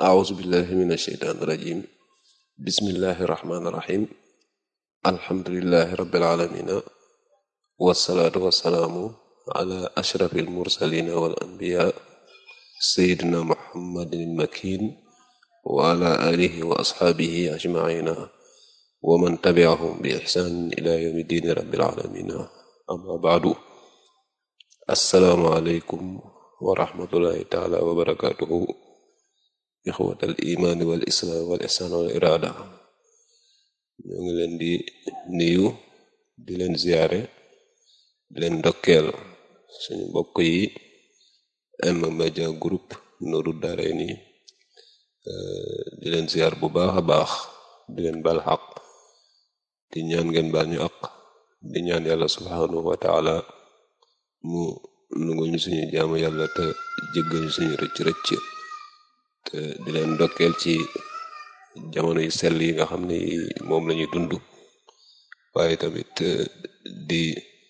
أعوذ بالله من الشيطان الرجيم بسم الله الرحمن الرحيم الحمد لله رب العالمين والصلاة والسلام على أشرف المرسلين والأنبياء سيدنا محمد المكين وعلى آله وأصحابه أجمعين ومن تبعهم بإحسان إلى يوم الدين رب العالمين أما بعد السلام عليكم ورحمة الله تعالى وبركاته ixwatal imaani wal islaam wal ihsaan wal iraada ñoo ngi leen di nuyu di leen ziyaare di leen ndokkeel suñu mbokk yi M-Media Group Nourou Darayni di leen ziyaar bu baax a baax di leen bal xaq di ñaan ngeen baal ñu aq di ñaan yàlla subhaanahu wa taala mu nungul ñu suñu jaamu yàlla te jéggal ñu suñu rëcc rëcc te di leen ndokkeel ci jamono yu sell yi nga xam ne moom lañuy dund waaye tamit di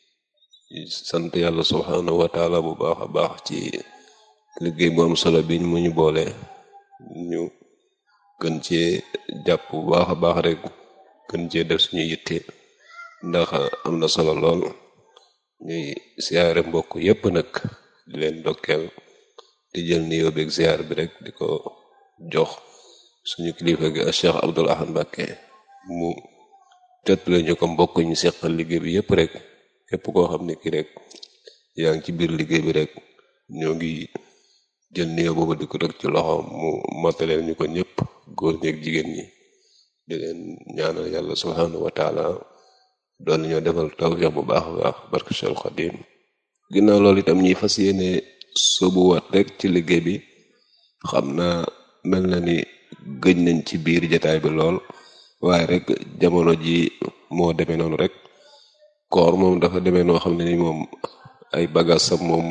sant yàlla subhaanahu wa taala bu baax a baax ci liggéey bu am solo bi mu ñu boole ñu gën cee jàpp bu baax a baax rek gën cee def suñu yitte ndax am na solo lool ñuy siyaare mbokk yépp nag di leen ndokkeel di jël nuyoo beeg ziar bi rek di ko jox suñu kilifa gi ak Cheikh Abdoul Ahad Mbacké mu jottale ñu ko mbokk ñu seqal liggéey bi yépp rek képp koo xam ne ki rek yaa ngi ci biir liggéey bi rek ñoo ngi jël nuyoo boobu di ko rek ci loxo mu mataleel ñu ko ñëpp góor ñeeg jigéen ñi di leen ñaanal yàlla subhanahu wa taala doon ñoo defal tawfiq bu baax a baax barke Cheikh Khadim ginnaaw loolu itam ñuy fas yéene soobuwaat rek ci liggéey bi xam naa mel na ni gëj nañ ci biir jataay bi lool waaye rek jamono ji moo demee noonu rek koor moom dafa demee noo xam ne ni moom ay bagage sam moom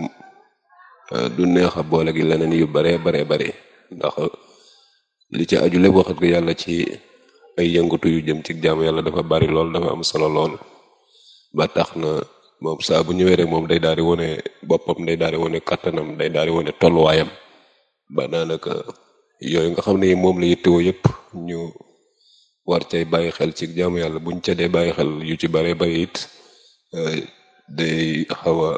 du neex a boole gi leneen yu bare bare bare ndax li ci aju lépp waxat ko yàlla ci ay yëngatu yu jëm ci jaamu yàlla dafa bari lool dafa am solo lool ba tax na moom saa bu ñëwee rek moom day daal di wone boppam day daal di wone kattanam day daal di wone tolluwaayam ba daanaka yooyu nga xam ne moom la yittewoo yëpp ñu war cay bàyyi xel ci jaamu yàlla buñ ca dee bàyyi xel yu ci bare bari it day xaw a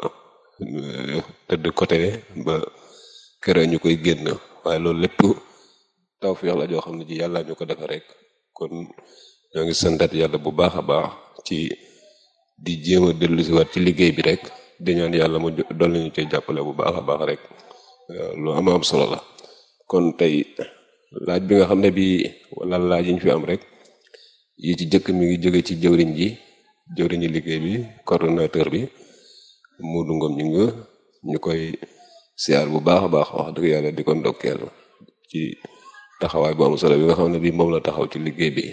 tëdd côté ba kere ñu koy génn waaye loolu lépp tawfiix la joo xam ne ji yàlla ñu ko defa rek kon ñoo ngi santat yàlla bu baax a baax ci di jéem a dellu si waat ci liggéey bi rek di ñaan yàlla mu dolli ñu koy jàppale bu baax a baax rek lu am am solo la kon tey laaj bi nga xam ne bi wala laaj yi ñu fi am rek yi ci jëkk mi ngi jóge ci jëwriñ ji jëwriñu liggéey bi coordonnateur bi Modou Ngom ñu nga ñu koy siyaar bu baax a baax wax dëgg yàlla di ko ndokkeel ci taxawaay bu am solo bi nga xam ne bi moom la taxaw ci liggéey bi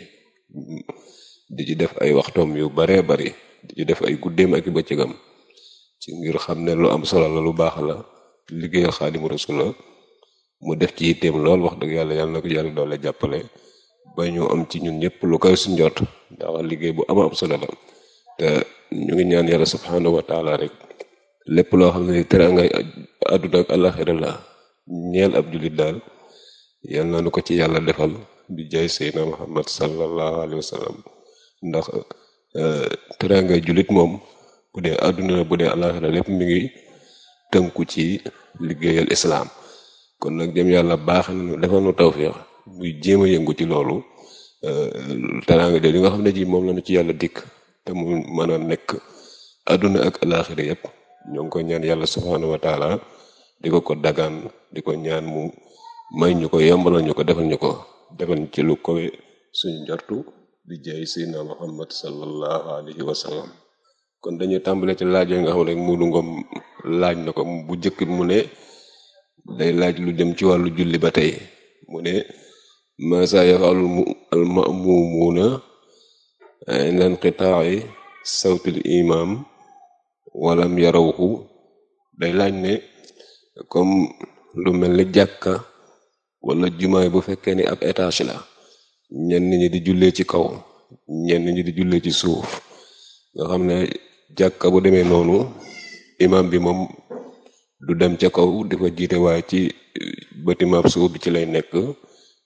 di ci def ay waxtoom yu baree bari di ci def ay guddeem ak i bëccëgam ci ngir xam ne lu am solo la lu baax la liggéeyal Xaadimu Rasul la mu def ci yitteem lool wax dëgg yàlla yàlla na ko yàlla doole jàppale ba ñu am ci ñun ñëpp lu koy suñ jot ndax liggéey bu ama am solo la te ñu ngi ñaan yàlla subhanahu wa taala rek lépp loo xam ne teraanga àdduna ak àllaxira la ñeel ab jullit daal yal na nu ko ci yàlla defal bi jaay seydna muhammad sallallahu alayhi wa sallam ndax teraanga jullit moom bu dee àdduna la bu dee àllaxira lépp mi ngi tënku ci liggéeyal islaam kon nag jëm yàlla baax nañu defal nu tawfiix muy jéem a yëngu ci loolu teraanga de li nga xam ne ji moom lañu ci yàlla dikk te mu mën a nekk àdduna ak àllaxira yépp ñoo ngi ko ñaan yàlla subhaanahu wa taala di ko ko dagaan di ko ñaan mu may ñu ko yombalal ñu ko defal ñu ko defal ci lu kowe suñu njortu di jaay seydna muhammad sallallahu alayhi wa sallam kon dañuy tàmbale ci laaj yooyu nga xam ne Modou Ngom laaj na ko bu njëkk mu ne day laaj lu jëm ci wàllu julli ba tey mu ne masa yafalul al ma'mumuuna inda inqitaa'i sawtil imam walam yarawhu day laaj ne comme lu mel ni jàkka wala jumaay bu fekkee ni ab étage la ñenn ñi di jullee ci kaw ñenn ñi di jullee ci suuf nga xam ne jàkka bu demee noonu imam bi moom du dem ca kaw di fa jiite waaye ci bâtiment suuf bi ci lay nekk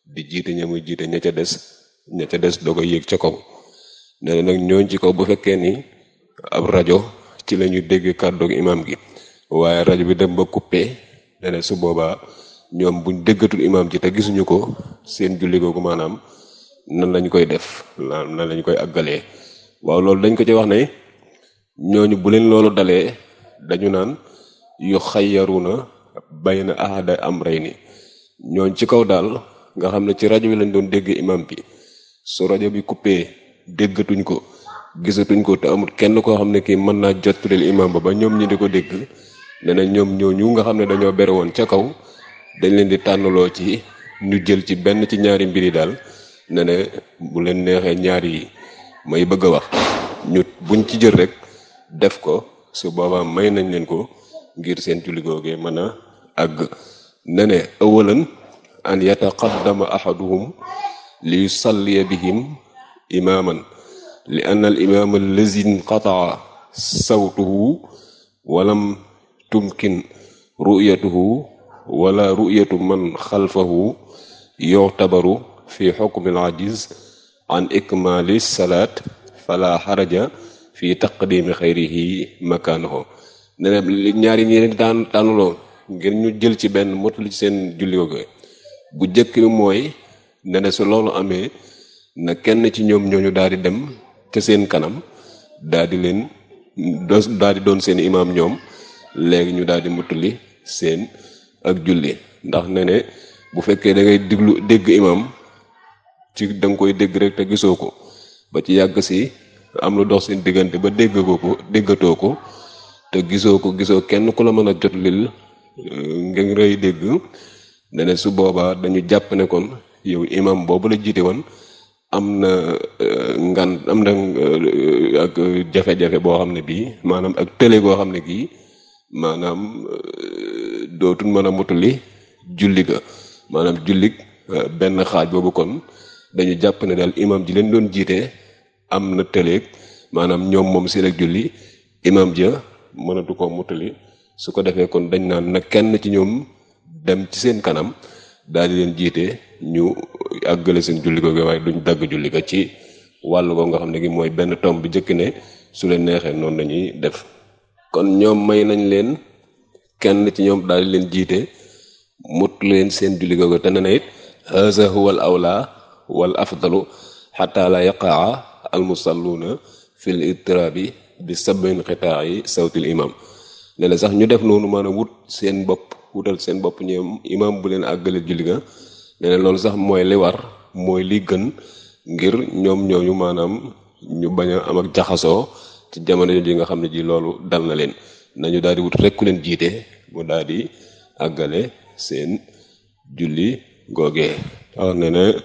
di jiite ña muy jiite ña ca des ña ca des doo ko yéeg ca kaw nee na nag ñooñ ci kaw bu fekkee ni ab rajo ci la ñuy dégg kàddoog imam gi waaye rajo bi dem ba coupé nee na su boobaa ñoom buñ déggatul imam ji te gisuñu ko seen julli googu maanaam nan lañ koy def nan lañ koy àggalee waaw loolu dañ ko ci wax ne ñooñu bu leen loolu dalee dañu naan yu xayyaruna bayna ahada amrayni ñooñ ci kaw daal nga xam ne ci rajo bi lañ doon dégg imam bi su rajo bi coupé déggatuñ ko gisatuñ ko te amul kenn koo xam ne kii mën naa jottulil imam ba ba ñoom ñi di ko dégg ne na ñoom ñooñu nga xam ne dañoo bere woon ca kaw dañ leen di tànnaloo ci ñu jël ci benn ci ñaari mbir yi daal ne ne bu leen neexee ñaari yi may bëgg a wax ñu buñ ci jël rek def ko su boobaa may nañ leen ko ngir seen julli googee mën a àgg ne ne awalan an yataqaddama ahaduhum li yusalliya bihim imaman li anna al imam allazi inqataa sawtuhu walam tumkin ru'yatuhu wala ru'yatu man xalfahu yu'tabaru fi xukmi al ajiz an ikmali salaat fala xaraja fi taqdimi xayrihi makaanahu ne ne ñaari ñi leen daan tànnuloo ngir ñu jël ci benn mottali ci seen julli googu bu jëkk bi mooy ne ne su loolu amee na kenn ci ñoom ñooñu daal di dem ca seen kanam daal di leen daal di doon seen imaam ñoom léegi ñu daal di mottali seen ak julli ndax ne ne bu fekkee da ngay diglu dégg imaam ci da nga koy dégg rek te gisoo ko ba ci yàgg si am lu dox seen diggante ba dégg ko ko déggatoo ko te gisoo ko gisoo kenn ku la mën a jot lil ngeen rëy dégg ne ne su boobaa dañu jàpp ne kon yow imam boobu la jiite woon am na ngan am na ak jafe-jafe boo xam ne bii maanaam ak tële goo xam ne gii maanaam dootul mën a mutuli julli ga maanaam jullig benn xaaj boobu kon dañu jàpp ne daal imam ji leen doon jiite am na tëleeg maanaam ñoom moom seen ak julli imam ja mënatu ko mutali su ko defee kon dañ naan na kenn ci ñoom dem ci seen kanam daal di leen jiite ñu àggale seen julli ko waaye duñ dagg julli ko ci wàllu ko nga xam ne gi mooy benn tomb bi njëkk ne su leen neexee noonu lañuy def kon ñoom may nañ leen kenn ci ñoom daal di leen jiite mut leen seen julli googu te ne na it haza huwa al awla wal afdalu xata la yaqaa al musalluuna fil ittirabi bi sabin xitaayi sawtil imam ne na sax ñu def noonu maanaam wut seen bopp wutal seen bopp ñoom imam bu leen àggale julli ga ne na loolu sax mooy li war mooy li gën ngir ñoom ñooñu maanaam ñu bañ a am ak jaxasoo ci jamono ji nga xam ne ji loolu dal na leen nañu daal di wut rek ku leen jiite mu daal di àggale seen julli googee wax ne ne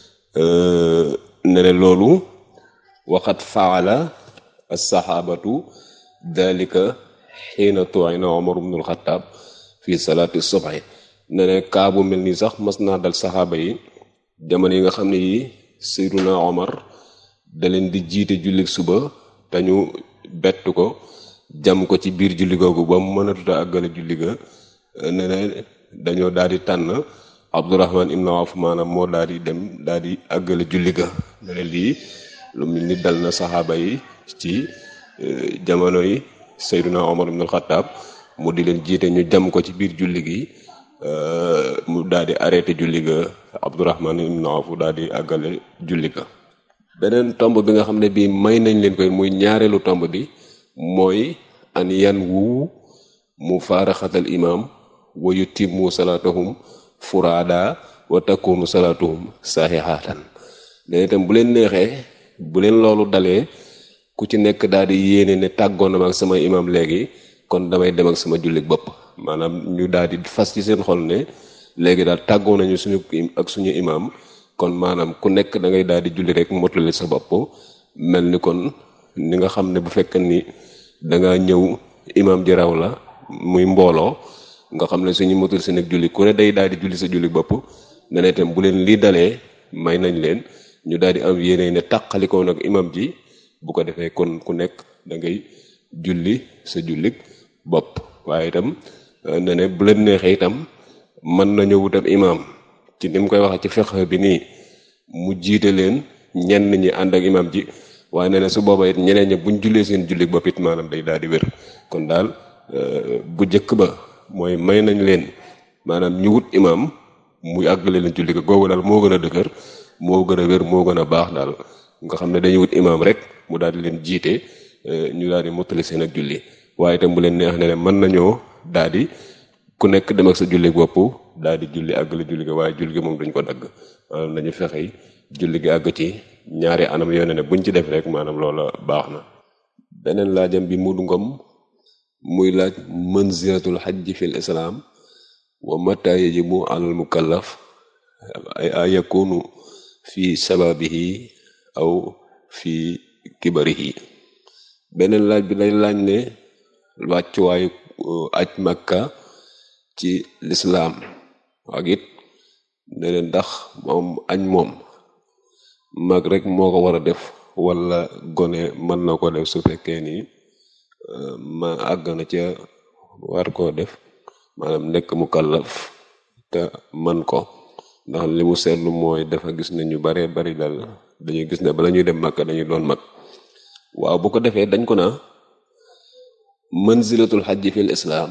ne ne loolu waxat faala alsaxaabatu dalika xiina tuina omar ibnul xataab fi salaati subhi ne ne kaabu mel nii sax mas naa dal saxaaba yi jamono yi nga xam ne yi seyduna omar da leen di jiite julli suba te ñu bett ko jam ko ci biir julli googu ba mu mënatuta àggale julli ga ne ne dañoo daal di tànn abdurahman ibn awf maanaam moo daal di dem daal di àggale julli ga ne ne lii lu mel ni dal na saxaaba yi ci jamono yi Seyduna Omar ibn al-Khattab mu di leen jiite ñu jam ko ci biir julli gi mu daal di arrêté julli ga Abdurahman ibn Awf daal di àggale julli ga beneen tomb bi nga xam ne bii may nañ leen koy muy ñaareelu tomb bi mooy an yan wu mu faaraxatal imam wa yutimmu salaatahum furaada wa takunu salaatuhum saxiixaatan leen itam bu leen neexee bu leen loolu dalee ku ci nekk daal di yéene ne tàggoon na ma ak sama imam léegi kon damay dem ak sama jullit bopp maanaam ñu daal di fas ci seen xol ne léegi daal tàggoo nañu suñu ak suñu imam kon maanaam ku nekk da ngay daal di julli rek motali sa bopp mel ni kon ni nga xam ne bu fekkee ni da nga ñëw imam ji raw la muy mbooloo nga xam ne suñu motul seen ak julli ku ne day daal di julli sa julli bopp ne ne itam bu leen lii dalee may nañ leen ñu daal di am yéene ne tàqalikoo nag imam ji bu ko defee kon ku nekk da ngay julli sa jullik bopp waaye itam ne ne bu leen neexee itam mën nañu wutam imaam ci ni mu koy waxee ci fiqh bi nii mu jiite leen ñenn ñi ànd ak imam ji waaye nee na su booba it ñeneen ñi buñ jullee seen julli bopp it maanaam day daal di wér kon daal bu njëkk ba mooy may nañ leen maanaam ñu wut imam muy àggale leen julli ko googu daal moo gën a dëgër moo gën a wér moo gën a baax daal nga xam ne dañuy wut imam rek mu daal di leen jiite ñu daal di mottali seen ak julli waaye itam bu leen neex ne mën nañoo daal di ku nekk dem ak sa julli bopp daal di julli àggale julli gi waaye julli gi moom duñ ko dagg maanaam nañu fexe julli gi àgg ci ñaari anam yoone ne buñ ci def rek maanaam loola baax na beneen laajam bi mudu ngom muy laaj manzilatul xajji fil islaam wa mata yajibu alal mukallaf ay yakunu fi sababihi aw fi kibarihi beneen laaj bi lay laaj ne wàccuwaayu aj makka ci lislaam ak it ne leen ndax moom añ moom mag rek moo ko war a def wala gone mën na ko def su fekkee ni ma àgg na ca war koo def maanaam nekk mu kallaf te man ko ndax li mu seetlu mooy dafa gis ne ñu bare bari dal dañuy gis ne bala ñuy dem makka dañuy doon mag waaw bu ko defee dañ ko naa manzilatul xajji fil islaam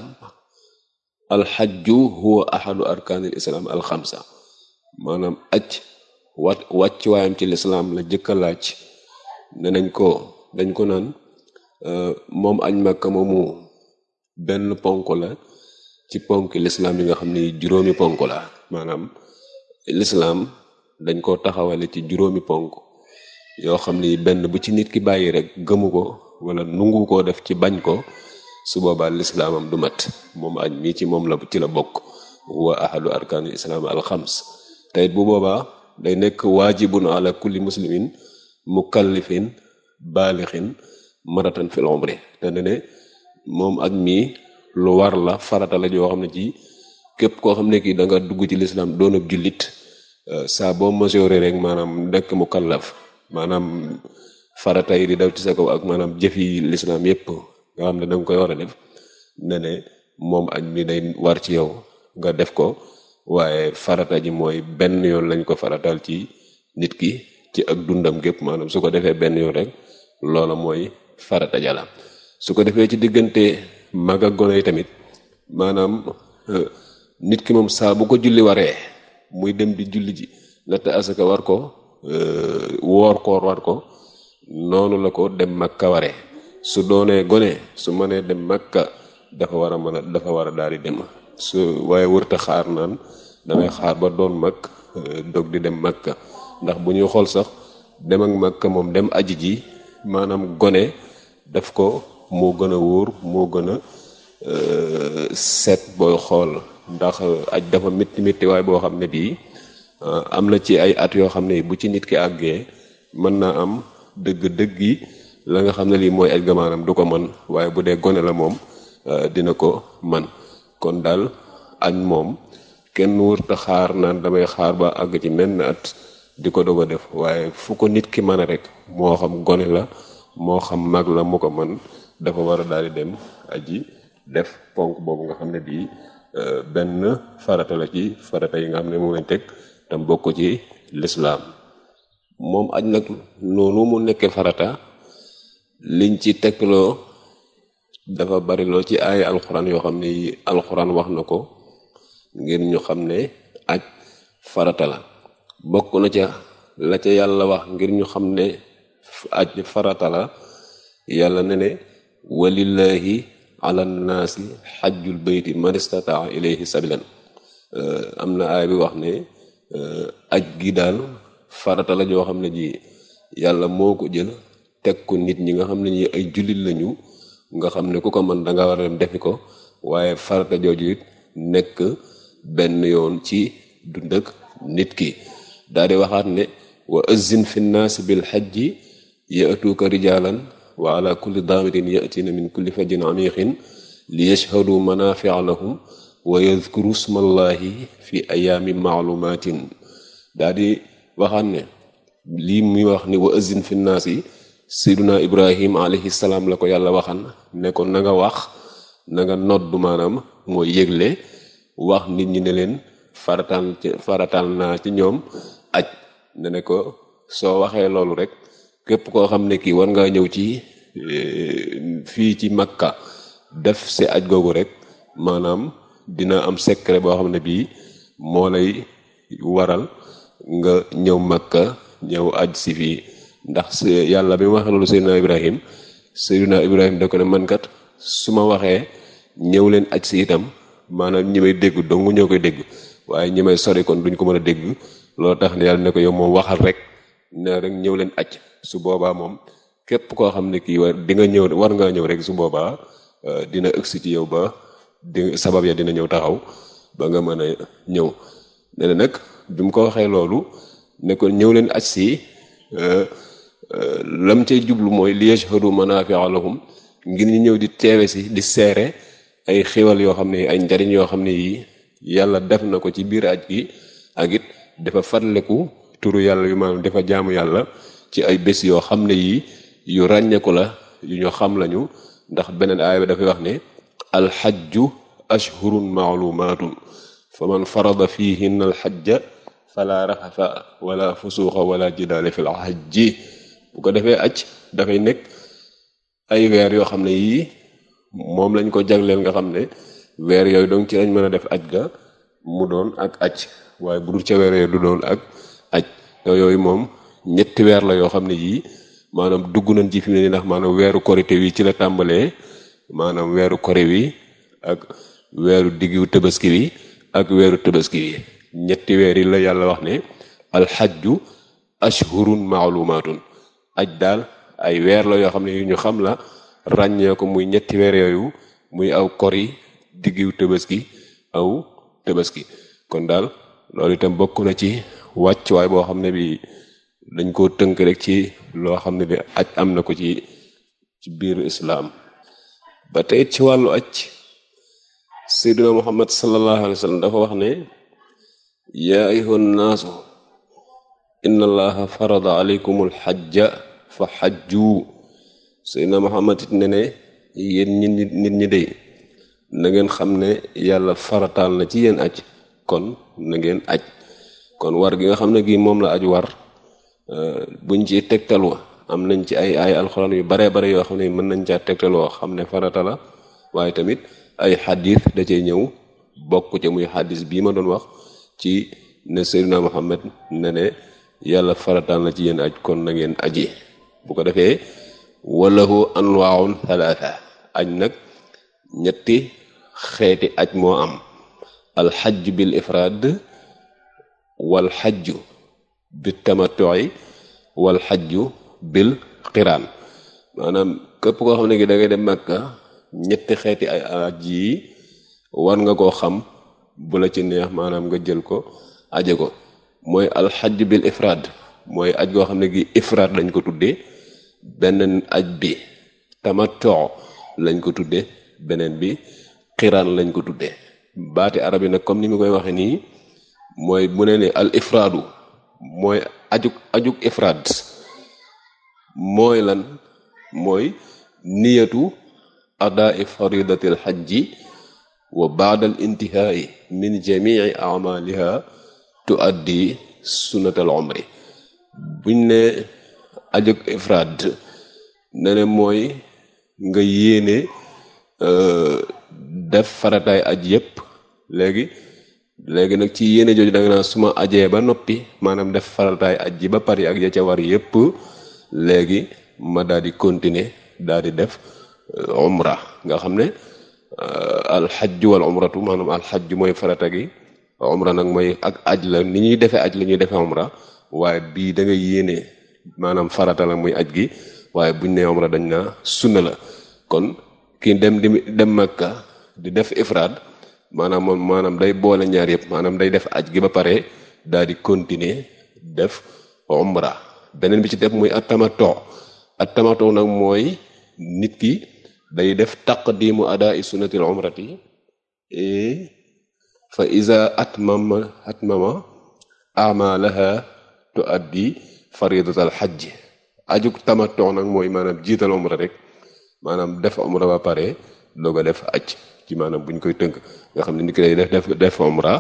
alxajju huwa ahadu arkaanil islaam alxamsa maanaam aj wat wàcc waayam ci lislaam la jëkka laaj ne nañ ko dañ ko naan moom añ makka moomu benn ponk la ci ponk lislaam yi nga xam ne juróomi ponk la maanaam lislaam dañ ko taxawale ci juróomi ponk yoo xam ni benn bu ci nit ki bàyyi rek gëmu ko wala nungu koo def ci bañ ko su boobaa lislaamam du mat moom añ mii ci moom la ci la bokk huwa ahadu arkaanil islaam alxams teyit bu boobaa day nekk waajibun ala kulli muslimin mukallifin baalixin maratan fil umri te ne ne moom ak mii lu war la farata la joo xam ne ci képp koo xam ne kii da nga dugg ci lislaam doon ab jullit saa boo masooree rek maanaam nekk mukallaf maanaam farata yi di daw ci sa kaw ak maanaam jëfi lislaam yépp nga xam ne danga koy war a def ne ne moom ak mi day war ci yow nga def ko waaye farata ji mooy benn yoon lañ ko faratal ci nit ki ci ak dundam gépp maanaam su ko defee benn yoon rek loola mooy farata jala su ko defee ci diggante mag ak gone yi tamit maanaam nit ki moom saa bu ko julli waree muy dem di julli ji natt asaka war ko woor koor war ko noonu la ko dem makka waree su doonee gone su mënee dem makka dafa war a mën a dafa war a daal di dem su waaye wërta xaar naan damay xaar ba doon mag dog di dem makka ndax bu ñuy xool sax dem ak makka moom dem aji ji maanaam gone def ko moo gën a wóor moo gën a seet booy xool ndax aj dafa métti métti waaye boo xam ne bii am na ci ay at yoo xam ne bu ci nit ki àggee mën naa am dëgg-dëgg yi la nga xam ne lii mooy aj ga maanaam du ko man waaye bu dee gone la moom dina ko man kon daal añ moom kenn wërta xaar naan damay xaar ba àgg ci menn at di ko doog a def waaye fu ko nit ki mën a rek moo xam gone la moo xam mag la mu ko man dafa war a daal di dem aji def ponk boobu nga xam ne bii benn farata la ci farata yi nga xam ne moom lañ teg tam bokk ci lislaam moom aj nag noonu mu nekkee farata liñ ci tegloo dafa bari loo ci ay alxuraan yoo xam ne alxuraan wax na ko ngir ñu xam ne aj farata la bokk na ca la ca yàlla wax ngir ñu xam ne aj farata la yàlla ne ne walillahi ala nnaasi xajjul bayti man istataa ilayhi sabilan am na aay bi wax ne aj gi daal farata la joo xam ne ji yàlla moo ko jël teg ko nit ñi nga xam ne ñi ay jullit lañu nga xam ne ku ko mën danga war a dem defi ko waaye farata jooju it nekk benn yoon ci dund ak nit ki daal di waxaat ne wa azzin fi nnaasi bil xajji yatuuka rijaalan wa ala kulli daamirin yatina min kulli fajjin amiqin li yashhadu manafia lahum wa yadkuru smallahi fi ayaami maalumatin daa di waxaat ne lii muy wax ni wa azin fi naas yi sayduna ibrahim alayhi salaam la ko yàlla waxan ne ko na nga wax na nga noddu maanaam mooy yëgle wax nit ñi ne leen farataal ci farataal naa ci ñoom aj ne ne ko soo waxee loolu rek képp koo xam ne kii war ngaa ñëw ci fii ci Makka def si aj googu rek maanaam dina am secret boo xam ne bii moo lay waral nga ñëw Makka ñëw aj si fii ndax yàlla bi mu waxee loolu Seydina Ibrahim Seydina Ibrahim da ko ne man kat su ma waxee ñëw leen aj si itam maanaam ñi may dégg dong ñoo koy dégg waaye ñi may sori kon duñ ko mën a dégg loolu tax ne yàlla ne ko yow moom waxal rek ne rek ñëw leen aj su boobaa moom képp koo xam ne kii war di nga ñëw war ngaa ñëw rek su boobaa dina ëgsi ci yow ba di sabab ya dina ñëw taxaw ba nga mën a ñëw ne na nag bi mu ko waxee loolu ne ko ñëw leen aj si lam cay jublu mooy li yashhadu manaafi'a lahum ngir ñu ñëw di teewe si di seere ay xéwal yoo xam ne ay njariñ yoo xam ne yi yàlla def na ko ci biir aj gi ak it dafa farleku turu yàlla yu maanaam dafa jaamu yàlla ci ay bés yoo xam ne yi yu ràññeeku la yu ñu xam lañu ndax beneen aaya bi dafay wax ne alxajju ashhurun maalumaatun fa man farada fihinna alxajja fala raxafa wala fusuuxa wala jidaale fil hajji bu ko defee aj dafay nekk ay weer yoo xam ne yii moom lañ ko jagleel nga xam ne weer yooyu donc ci lañ mën a def aj ga mu doon ak aj waaye bu dul ca weer yooyu du doon ak aj yooyu moom ñetti weer la yoo xam ne yii maanaam dugg nañ ci fi mu ne nii ndax maanaam weeru korite wi ci la tàmbalee maanaam weeru kore wi ak weeru diggu tabaski wi ak weeru tabaski wi ñetti weer yi la yàlla wax ne alxajju ashhurun maalumaatun aj daal ay weer la yoo xam ne yu ñu xam la ràññee ko muy ñetti weer yooyu muy aw kori diggu tabaski aw tabaski kon daal loolu itam bokk na ci wàccuwaay boo xam ne bi dañ koo tënk rek ci loo xam ne bi aj am na ko ci ci biir islaam ba tey ci wàllu aj seyduna muhammad sallallahu alayhi wa sallam dafa wax ne yaa ayyuhan naasu inna allaha farada alaykumul xajja fa xajju seyduna muhammad it ne ne yéen ñi nit ñi dey na ngeen xam ne yàlla farataal na ci yéen aj kon na ngeen aj kon war gi nga xam ne gi moom la aj war buñ ci tegtaloo am nañ ci ay ay alxuraan yu baree bare yoo xam ne mën nañ caa tegtaloo xam ne farata la waaye tamit ay xadis da cee ñëw bokk ca muy xadis bii ma doon wax ci ne Seydina Muhammad ne ne yàlla farataal na ci yéen aj kon na ngeen aji bu ko defee walahu anwaaun thalatha aj nag ñetti xeeti aj moo am alxajj bil ifraad wal xajju bil tamattu'i wal xajju bil qiraan maanaam képp koo xam ne gi da ngay dem Makka ñetti xeeti ay aj yi war nga koo xam bu la ci neex maanaam nga jël ko aje ko mooy alxajj bil ifraad mooy aj goo xam ne gi ifraad lañ ko tuddee beneen aj bi tamattu lañ ko tuddee beneen bi qiraan lañ ko tuddee baati arab yi nag comme ni mu koy waxee nii mooy bu ne ne al ifraadu mooy ajuk ajuk ifraad mooy lan mooy niyatu adaa faridatil xajji wa baadal intihaai min jamii amaliha tuaddi sunnatal umri buñ ne ajuk ifraad ne ne mooy nga yéene def farataay aj yépp léegi léegi nag ci yéene jooju da nga naan su ma ajee ba noppi maanaam def farataay aj ji ba pare ak ya ca war yépp léegi ma daal di continuer daal di def umra nga xam ne alxajju wal umratu maanaam alxajju mooy farata gi umra nag mooy ak aj la ni ñuy defee aj la ñuy defee umra waaye bii da nga yéene maanaam farata la muy aj gi waaye buñ ne umra dañ naa sunna la kon ki dem di dem Makka di def ifraad maanaam moom maanaam day boole ñaar yëpp maanaam day def aj gi ba pare daal di continuer def umra beneen bi ci def muy at-tamattu at-tamattu nag mooy nit ki day def taqdimu adaa sunnatil umrati fa iza atmama atmama amalaha tuaddi faridatal xajj ajuk tamattu nag mooy maanaam jiital umra rek maanaam def umra ba pare doog a def aj ci maanaam buñ koy tënk nga xam ne nit ki day def def def umra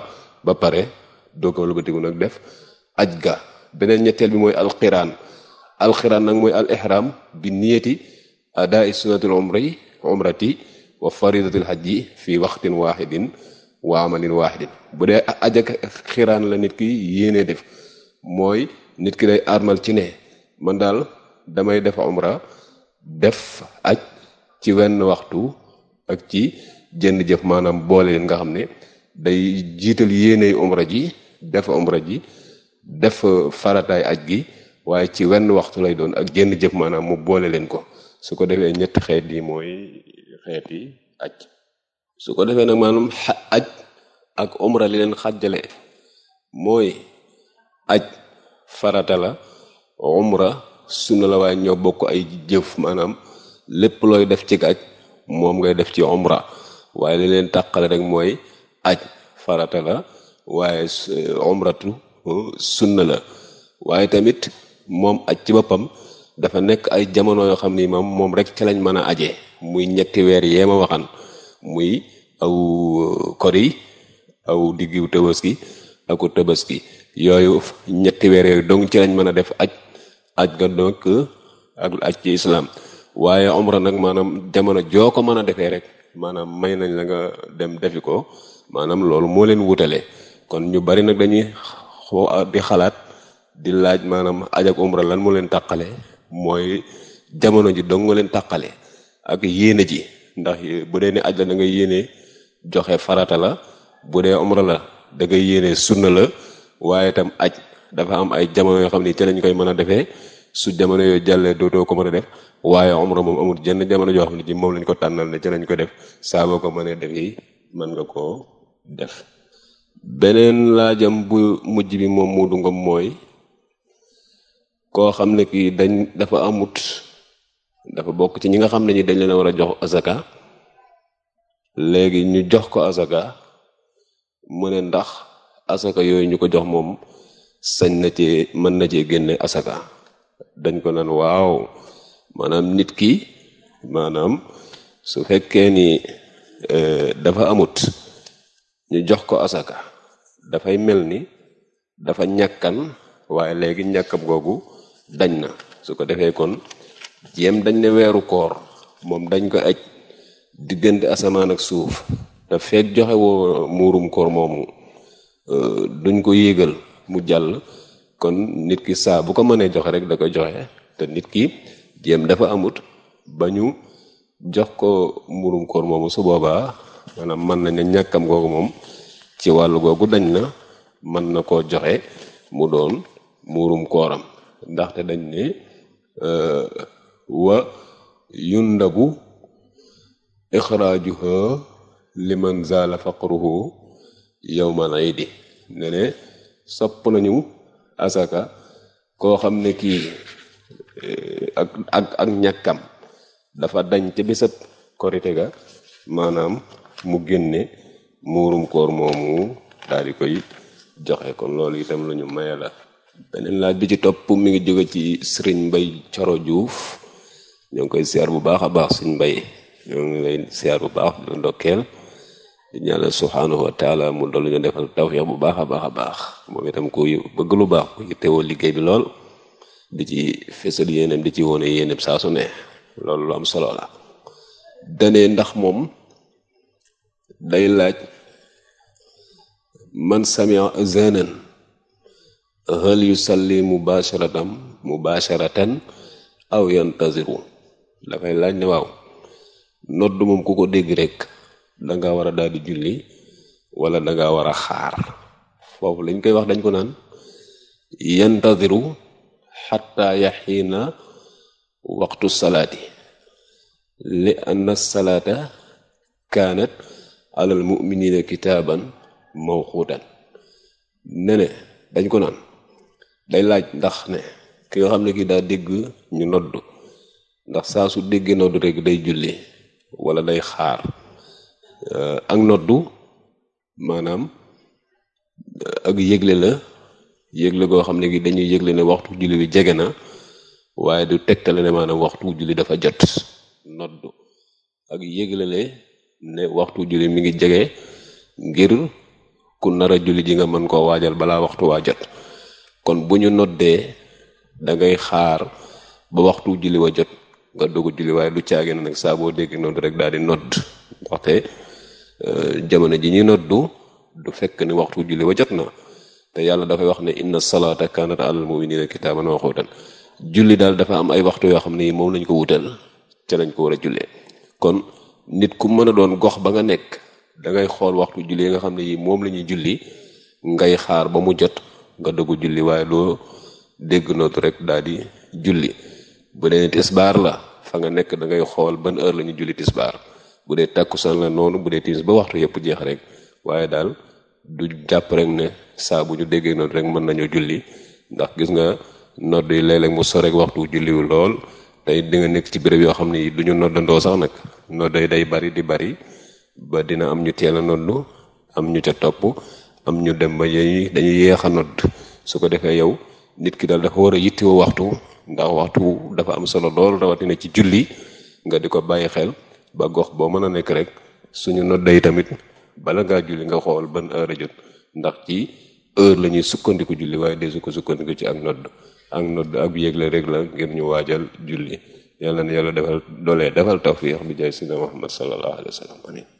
ba pare doo ko wëlbatiku nag def aj ga beneen ñetteel bi mooy alxiraan alxiraan nag mooy al ihram bi niyati adaa sunnatil umri umrati wa faridatil hajji fi waxtin waxidin wa amalin waxidin bu dee aj ak xiraan la nit ki yéenee def mooy nit ki day armal ci ne man daal damay def umra def aj ci wenn waxtu ak ci jënd jëf maanaam boole leen nga xam ne day jiital yéeney umra ji def umra ji def farataay aj gi waaye ci wenn waxtu lay doon ak jënd jëf maanaam mu boole leen ko su ko defee ñetti xeet yi mooy xeeti aj su ko defee nag maanaam aj ak umra li leen xàjjale mooy aj farata la umra sunna la waaye ñoo bokk ay jëf maanaam lépp looy def ci aj moom ngay def ci umra waaye li leen tàqale rek mooy aj farata la waaye umratu sunna la waaye tamit moom aj ci boppam dafa nekk ay jamono yoo xam ni moom moom rek ci lañ mën a aje muy ñetti weer yee ma waxan muy aw kori aw diggu tabaski aku tabaski yooyu ñetti weer yooyu donc ci lañ mën a def aj aj ga donc ak aj ci islam waaye umra nag maanaam jamono joo ko mën a defee rek maanaam may nañ la nga dem defi ko maanaam loolu moo leen wutale kon ñu bari nag dañuy di xalaat di laaj maanaam aj ak umra lan moo leen tàqale mooy jamono ji dong nga leen tàqale ak yéene ji ndax bu dee ne aj la da ngay yéene joxe farata la bu dee umra la da ngay yéene sunna la waaye itam aj dafa am ay jamono yoo xam ni ci lañ koy mën a defee su jamono yooyu jàllee dootoo ko mën a def waaye umra moom amul jenn jamono joo xam ne ji moom lañ ko tànnal ne ci lañ ko def saa boo ko mënee def yi mën nga koo def beneen laajam bu mujj bi moom mu du ngom mooy koo xam ne kii dañ dafa amut dafa bokk ci ñi nga xam ne ñi dañ leen a war a jox azaka léegi ñu jox ko azaka mu ne ndax asaka yooyu ñu ko jox moom sañ na ci mën na cee génne asaka dañ ko naan waaw maanaam nit ki maanaam su fekkee ni dafa amut ñu jox ko asaka dafay mel ni dafa ñàkkan waaye léegi ñàkkam googu dañ na su ko defee kon jéem dañ ne weeru koor moom dañ ko aj diggante asamaan ak suuf te feeg joxe woo muurum koor moomu duñ ko yéegal mu jàll kon nit ki saa bu ko mënee joxe rek da koy joxe te nit ki jéem dafa amut ba ñu jox ko muurum koor moomu su boobaa maanaam mën nañ ne ñàkkam googu moom ci wàllu googu dañ na mën na koo joxe mu doon muurum kooram ndaxte dañ ne wa yundabu ixraajuha liman zaala faqruhu yawmal iidi ne ne sopp nañu asaka koo xam ne kii ak ak ak ñàkkam dafa dañ ca bésab korite ga maanaam mu génne muurum koor moomu daal di koy joxe kon loolu itam lu ñu maye la beneen laaj bi ci topp mi ngi jóge ci sëriñ mbay coro juuf ñoo ngi koy siyaar bu baax a baax suñ mbay ñoo ngi lay siyaar bu baax di ndokkeel di ñaanal subhaanahu wa taala mu dollu ñu defal tawfiix bu baax a baax a baax moom itam ku bëgg lu baax ku teewoo liggéey bi lool di ci fésal yéenem di ci wone yéenem saa su ne loolu lu am solo la dane ndax moom day laaj man samia zanan hal yusalli mubasharatan mubasharatan aw yantaziru dafay laaj ne waaw nodd moom ku ko dégg rek danga war a daal di julli wala danga war a xaar foofu lañ koy wax dañ ko naan yantaziru xatta yaxiina waxtu salaati li anna salaata kaanat alal muminina kitaaban mawquutan ne ne dañ ko naan day laaj ndax ne ki nga xam ne kii daa dégg ñu nodd ndax saa su déggee nodd rek day julli wala day xaar ak noddu maanaam ak yëgle la yëgle goo xam ne gi dañuy yëgle ne waxtu julli bi jege na waaye du tegtale ne maanaam waxtu julli dafa jot noddu ak yëgle le ne waxtu julli mi ngi jege ngir ku nar a julli ji nga mën koo waajal balaa waxtu waa jot kon bu ñu noddee da ngay xaar ba waxtu julli wa jot nga dogu julli waaye lu caage na nag saa boo dégg nodd rek daal di nodd ndaxte jamono ji ñuy noddu du fekk ni waxtu julli wa jot na te yàlla dafay wax ne inna salaata kanat alal muminina kitaaban mawquutan julli daal dafa am ay waxtu yoo xam ne moom lañ ko wutal ca lañ ko war a jullee kon nit ku mën a doon gox ba nga nekk da ngay xool waxtu julli yi nga xam ne yi moom la ñuy julli ngay xaar ba mu jot nga dogu julli waaye loo dégg nootu rek daal di julli bu dee tisbaar la fa nga nekk da ngay xool ban heure la ñu julli tisbaar bu dee takkusaan la noonu bu dee timis ba waxtu yëpp jeex rek waaye daal du jàpp rek ne saa bu ñu déggee noonu rek mën nañoo julli ndax gis nga nodd yi léeg-léeg mu sore waxtu julliwu lool tey di nga nekk ci béréb yoo xam ne du ñu noddandoo sax nag nodd yi day bari di bari ba dina am ñu teel a noddu am ñu ca topp am ñu dem ba yooyu dañuy yéex a nodd su ko defee yow nit ki daal dafa war a yittewoo waxtu ndax waxtu dafa am solo lool rawatina ci julli nga di ko bàyyi xel ba gox boo mën a nekk rek suñu nodda yi tamit bala ngaa julli nga xool ban heure a jot ndax ci heure la ñuy sukkandiku julli waaye desu ko sukkandiku ci ak nodd ak nodd ak yégle rek la ngir ñu waajal julli yàlla na yàlla defal doolee defal tawfiix bi jaay sina Muhammad sallallahu alayhi wa sallam amin